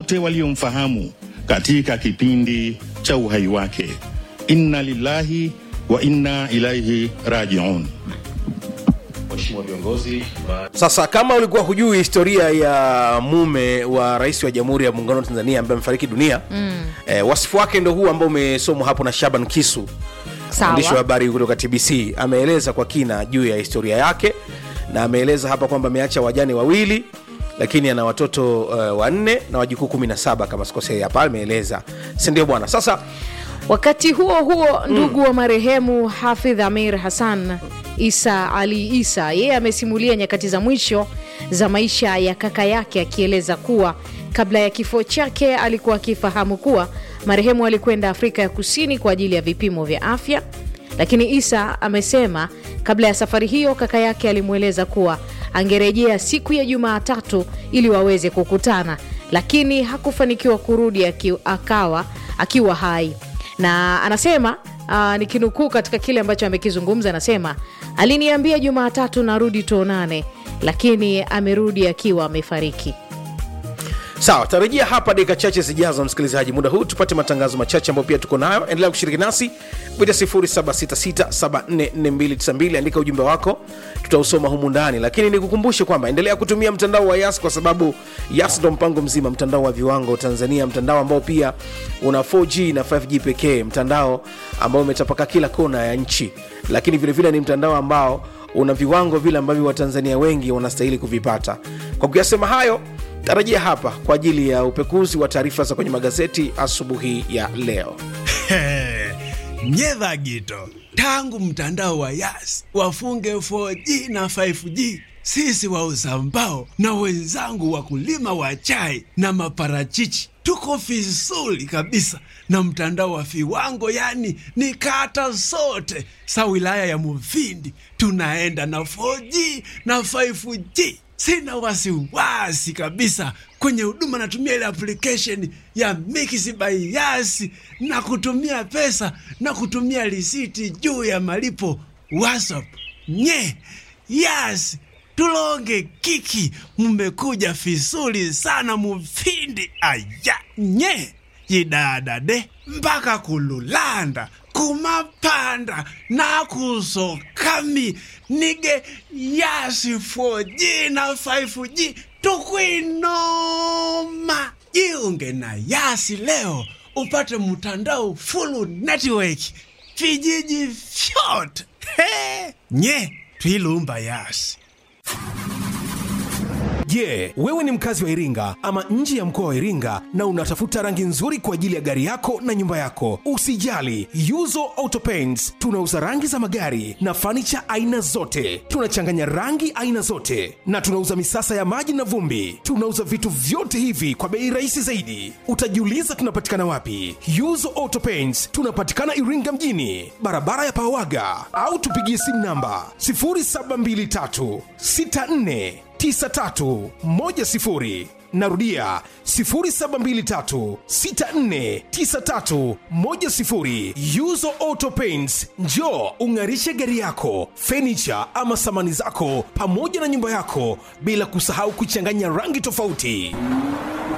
wote waliomfahamu katika kipindi cha uhai wake. Inna lillahi wa inna ilaihi rajiun. Mheshimiwa viongozi wa Sasa kama ulikuwa hujui historia ya mume wa rais wa Jamhuri ya Muungano wa Tanzania ambaye amefariki dunia mm. eh, wasifu wake ndo huu ambao umesomwa hapo na Shaban Kisu mwandishi wa sawa habari kutoka TBC ameeleza kwa kina juu ya historia yake na ameeleza hapa kwamba ameacha wajane wawili lakini ana watoto uh, wanne na wajukuu 17 kama sikosei hapa ameeleza si ndio bwana sasa wakati huo huo ndugu wa marehemu hafidh amir hassan isa ali isa yeye amesimulia nyakati za mwisho za maisha ya kaka yake akieleza kuwa kabla ya kifo chake alikuwa akifahamu kuwa marehemu alikwenda afrika ya kusini kwa ajili ya vipimo vya afya lakini isa amesema kabla ya safari hiyo kaka yake alimweleza kuwa angerejea siku ya jumaatatu ili waweze kukutana lakini hakufanikiwa kurudi aki, akawa akiwa hai na anasema uh, nikinukuu katika kile ambacho amekizungumza anasema aliniambia jumaatatu narudi tuonane lakini amerudi akiwa amefariki sawa tarejea hapa dakika chache zijazo msikilizaji muda huu tupate matangazo machache ambayo pia tuko nayo endelea kushiriki nasi kupitia 0766744292 andika ujumbe wako tutausoma humu ndani lakini nikukumbushe kwamba endelea kutumia mtandao wa yas kwa sababu yas ndo mpango mzima mtandao wa viwango tanzania mtandao ambao pia una 4g na 5g pekee mtandao ambao umetapaka kila kona ya nchi lakini vilevile vile ni mtandao ambao una viwango vile ambavyo watanzania wengi wanastahili kuvipata kwa kuyasema hayo tarajia hapa kwa ajili ya upekuzi wa taarifa za kwenye magazeti asubuhi ya leo nyedha gito tangu mtandao wa yas wafunge 4G na 5G sisi wauza mbao na wenzangu wakulima wa chai na maparachichi tuko vizuri kabisa na mtandao wa viwango yani ni kata zote sa wilaya ya muvindi tunaenda na 4G na 5G sina wasiwasi kabisa kwenye huduma natumia ile application ya Mix by Yas na kutumia pesa na kutumia risiti juu ya malipo WhatsApp. Nye Yas tulonge kiki, mmekuja vizuri sana mufindi aya nye yidadade mpaka kululanda kumapanda nakusokami nige yasi 4G na 5G tukwinoma jiunge na yasi leo upate mtandao full network vijiji vyote He! nye twilumba yasi Je, wewe ni mkazi wa Iringa ama nje ya mkoa wa Iringa na unatafuta rangi nzuri kwa ajili ya gari yako na nyumba yako? Usijali, Yuzo Auto Paints tunauza rangi za magari na fanicha aina zote. Tunachanganya rangi aina zote na tunauza misasa ya maji na vumbi. Tunauza vitu vyote hivi kwa bei rahisi zaidi. Utajiuliza tunapatikana wapi? Yuzo Auto Paints tunapatikana Iringa mjini, barabara ya Pawaga, au tupigie simu namba 0723 64 9310 narudia 0723649310 yuzo auto paints njo ung'arishe gari yako fenicha ama samani zako pamoja na nyumba yako bila kusahau kuchanganya rangi tofauti